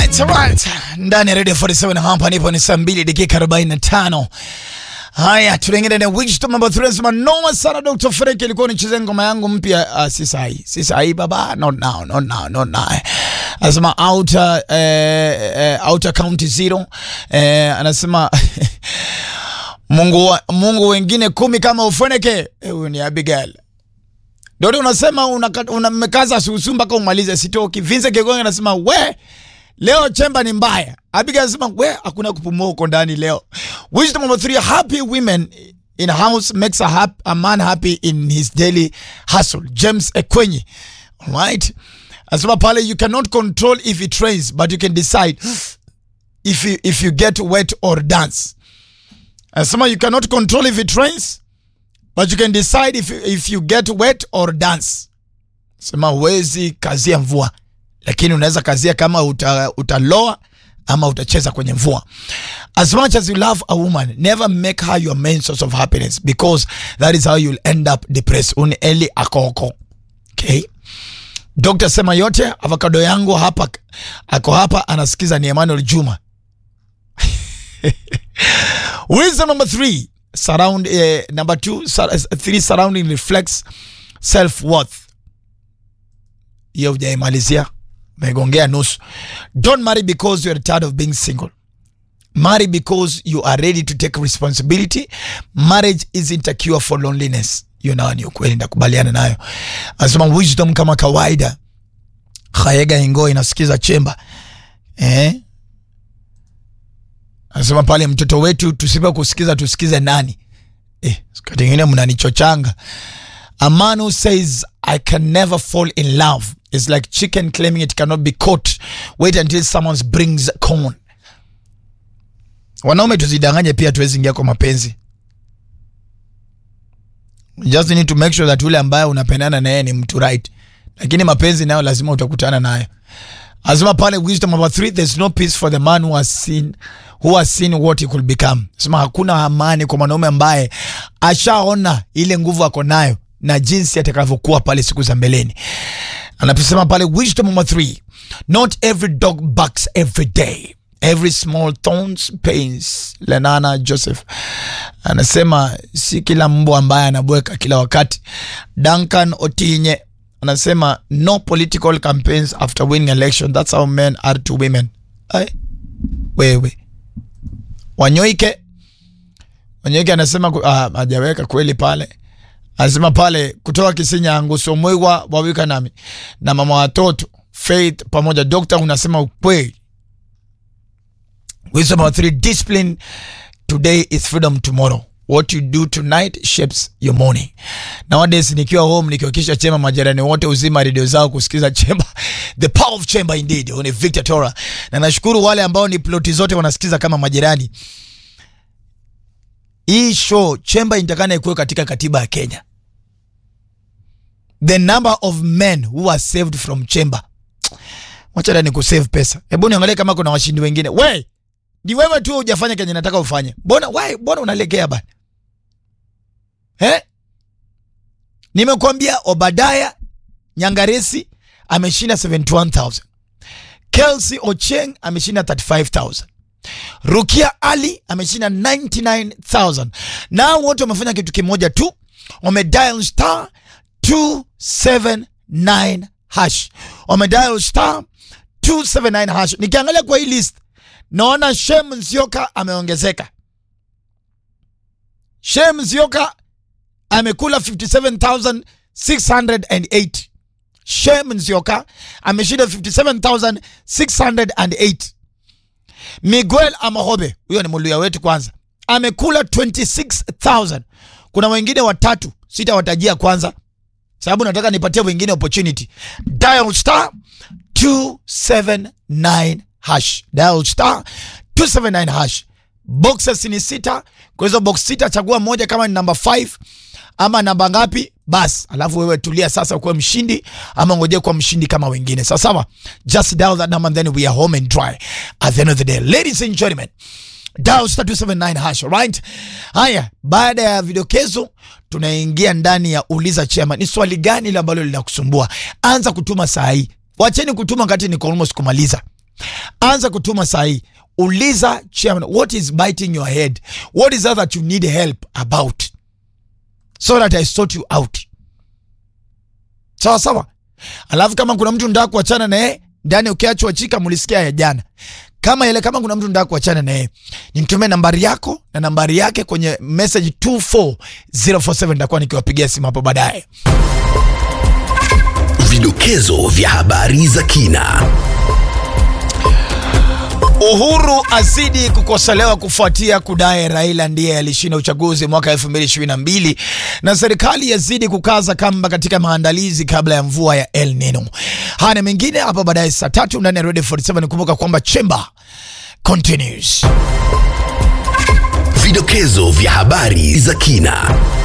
Alright, alright. Ndani ya Radio 47 hapa nipo ni saa mbili dakika 45. Haya, tunaingia na wisdom number 3 nasema noma sana Dr. Frank ilikuwa nicheze ngoma yangu mpya uh, si sahi. Si sahi baba. Not now, not now, not now. Anasema outer eh, eh, outer county zero. Eh, anasema Mungu wa, Mungu wengine kumi kama ufoneke. Eh, huyu ni Abigail. Ndio unasema unamekaza una susu mpaka umalize sitoki. Vince Kegonga anasema we leo chemba ni mbaya. Abigail anasema we hakuna kupumua huko ndani leo. Wisdom number three, happy women in house makes a, hap, a man happy in his daily hustle. James Ekwenyi. Alright. Anasema pale you cannot control if it rains but you can decide if you, if you get wet or dance. Anasema you cannot control if it rains but you can decide if, if you get wet or dance. Sema huwezi kazia mvua, lakini unaweza kazia kama uta, utaloa ama utacheza kwenye mvua. As much as you love a woman, never make her your main source of happiness because that is how you'll end up depressed. Uni eli akoko. Okay? Dr. sema yote, avocado yangu hapa ako hapa anasikiza ni Emmanuel Juma. Wisdom number three surround uh, number two sur three surrounding reflects self worth hiyo hujaimalizia megongea nusu don't marry because you are tired of being single marry because you are ready to take responsibility marriage isn't a cure for loneliness hiyo nayo ni ukweli ndakubaliana nayo anasema wisdom kama kawaida khayega ingo inasikiza chemba eh? anasema pale mtoto wetu tusipe kusikiza tusikize nani eh, wakati ingine mnanichochanga a man who says i can never fall in love is like chicken claiming it cannot be caught wait until someone brings corn wanaume tuzidanganye pia tuwezi ingia kwa mapenzi You just need to make sure that ule ambaye unapendana naye ni mtu right lakini mapenzi nayo lazima utakutana nayo Asema pale wisdom number three, there's no peace for the man who has seen, who has seen what he could become. Asema hakuna amani kwa mwanaume ambaye ashaona ile nguvu ako nayo na jinsi atakavyokuwa pale siku za mbeleni. Anaposema pale wisdom number three, not every dog barks every day. Every small thorns pains. Lenana Joseph anasema si kila mbwa ambaye anabweka kila wakati. Duncan Otinye anasema no political campaigns after winning election that's how men are to women Ay, wewe wanyoike wanyoike anasema hajaweka kweli pale anasema pale kutoka kisinyangu somwigwa wawika nami na mama watoto faith pamoja dokta unasema ukweli wisdom number three discipline today is freedom tomorrow what you do tonight shapes your morning. Nowadays nikiwa home nikiwakisha chemba majirani wote uzima redio zao kusikiza chemba. The power of chemba indeed. Ni Victor Tora. Na nashukuru wale ambao ni ploti zote wanasikiza kama majirani. Hii show chemba inatakana ikuwe katika katiba ya Kenya. The number of men who are saved from chamber. Wacha ni kusave pesa. Hebu niangalie kama kuna washindi wengine. We, ni wewe tu hujafanya kenye nataka ufanye. Mbona why mbona unalegea bana? Eh? Nimekuambia Obadaya Nyangaresi ameshinda 71000. Kelsey Ocheng ameshinda 35000. Rukia Ali ameshinda 99000. Na wote wamefanya kitu kimoja tu, wamedial star 279 hash. Wamedial star 279 hash. Nikiangalia kwa hii list naona Shem Nzioka ameongezeka. Shem Nzioka amekula 57608. Shem Nzioka ameshinda 57608. Miguel Amahobe, huyo ni muluya wetu kwanza, amekula 26000. Kuna wengine watatu sitawatajia kwanza sababu nataka nipatie wengine opportunity. Dial star 279 hash. Dial star 279 hash. Boxes ni sita. Kwa hizo box sita chagua moja kama ni namba 5 ama namba ngapi bas, alafu wewe tulia sasa ukuwe mshindi ama ngoje kuwa mshindi kama wengine. Sawa sawa. Just dial that number and then we are home and dry at the end of the day. Ladies and gentlemen, dial star 279 hash, right? Haya, baada ya vidokezo tunaingia ndani ya uliza chema. Ni swali gani ile ambalo linakusumbua? Anza kutuma saa hii. Wacheni kutuma wakati niko almost kumaliza. anza kutuma sahi uliza chairman what is biting your head what is that that you need help about so that i sort you out sawa sawa alafu kama kuna mtu ndaa kuachana naye ndani ukiachwa chika mulisikia ya jana kama ile kama kuna mtu ndaa kuachana naye nimtumie nambari yako na nambari yake kwenye message 24047 nitakuwa nikiwapigia simu hapo baadaye Vidokezo vya habari za kina. Uhuru azidi kukosolewa kufuatia kudai Raila ndiye alishinda uchaguzi mwaka 2022 na serikali yazidi kukaza kamba katika maandalizi kabla ya mvua ya El Nino. Haya na mengine hapa baadaye saa tatu ndani ya Radio 47. Kumbuka kwamba Chamber continues. Vidokezo vya habari za kina.